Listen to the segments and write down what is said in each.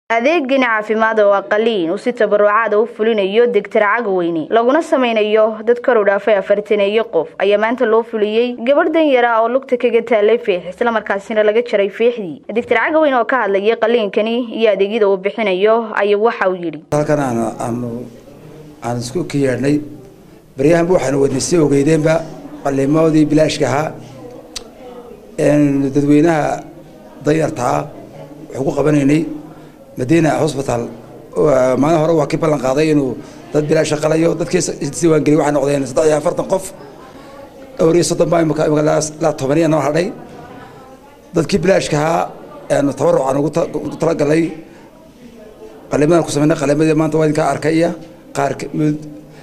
adeegani caafimaad oo aqaliin uu si tabarucaada u fulinayo degtar cagaweyne laguna sameynayo dad kor u dhaafay afartaneeyo qof ayaa maanta loo fuliyey gabadh danyara oo lugta kaga taalay fiix islamarkaasina laga jaray fiixdii degtar cagaweyne oo ka hadlayay qaliinkani iyo adeegyada uu bixinayo ayaa waxa uu yidhi halkan aan aanu aan isku ka yeedhnay baryahanba waxaanu wadnay si ogeydeenba qaliimoodii bilaashka ahaa dadweynaha danyartaa waxu ku qabanaynay madiina hosbital maalin hore waa kii ballan qaaday inuu dad bilaasha qalayo dadkii isdiiwaangeliy waxay noqdeen saddex iyo afartan qof dhowr iyo soddon baa imika imika laa tobaniya noo hadhay dadkii bilaashka ahaa aanu tabarucaan ugu talagalay qalimadan ku sameynay qalimadii maanta waa idinkaa arkaya qaar mid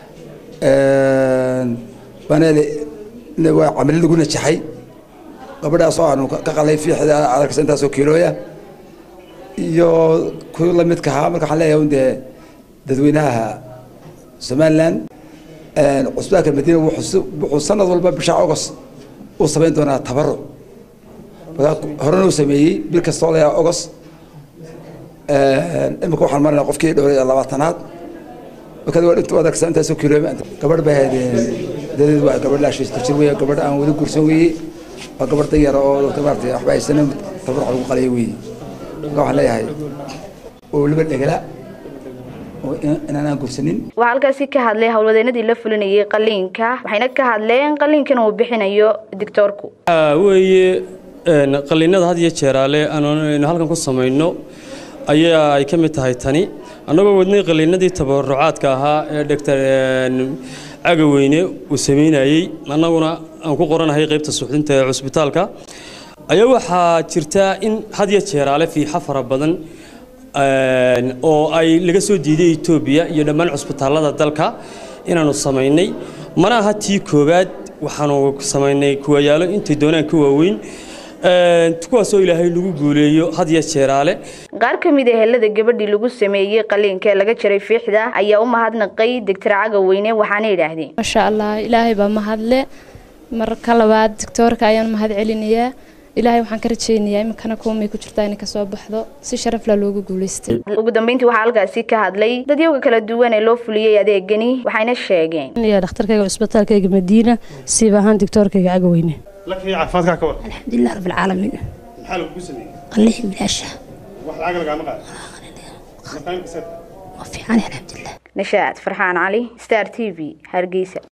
baneel waa camali lagu najaxay gabadhaas oo aanu ka qalay fiixda adarkasa intaasoo kiilooya iyo kuwi lamidka ahaa marka waxaan leeyahay dee dadweynaha somaliland cusbaalka madiina wuxuu sanad walba bisha august uu samayn doonaa tabaruc horena uu sameeyey bil kastoo layaa august imika waxaan marinaa qofkii dhowr iyo labaatanaad marka waa adarkasa intaasoo kiilooya gabadh bay ahayd dadeed waa gabadh laashiista jir weeye gabadh aan weli guursan weeye waa gabadh danyara oo maarata waxba haysana tabaruc lagu qalaya weeye marka waxaan leeyahay oo weliba dhegala oo inaanaan gursanin waxaa halkaasi ka hadlay howlwadeenadii la fulinayay qaliinka waxayna ka hadleen qaliinkan uu bixinayo dictoorku weeye qaliinada had iyo jeeraale aanu halkan ku samayno ayaa ay ka mid tahay tani annagoo wadnay qaliinadii tabarucaadka ahaa ee dhegtar cagaweyne uu samaynayey annaguna aan ku qoranahay qaybta suuxdinta ee cusbitaalka ayaa waxaa jirta in had iyo jeeraale fiixa fara badan oo ay laga soo diiday etoobiya iyo dhammaan cusbitaallada dalka inaanu samaynay mana aha tii koowaad waxaanu samaynay kuwayaalo intay doonaan ka waaweyn kuwaasoo ilaahay lagu guuleeyo had iyo jeeraale qaar ka mid a helada gabadhii lagu sameeyey qaliinka ee laga jaray fiixda ayaa u mahadnaqay degtar cagaweyne waxaana yidhaahdeen maasha allah ilaahay baa mahadle marka labaad doctoorka ayaan mahad celinayaa ilaahay waxaan ka rajaynayaa iminkana kuwamay ku jirtaa inay kasoo baxdo si sharafla loogu guulaystay ugu dambeyntii waxaa halkaasi ka hadlay dadyoga kala duwan ee loo fuliyey adeegani waxayna sheegeen dhakhtarkayga cusbitaalkayga madiina siib ahaan doctoorkayga cagaweyne caafimaadkaa ka war alxamdulilah rab alcaalamiin maxaa lagugu sameeyey qalliin bilaasha wax lacag lagaama qaado waa fiican alxamdulilah nashaad farxaan cali star t v hargeysa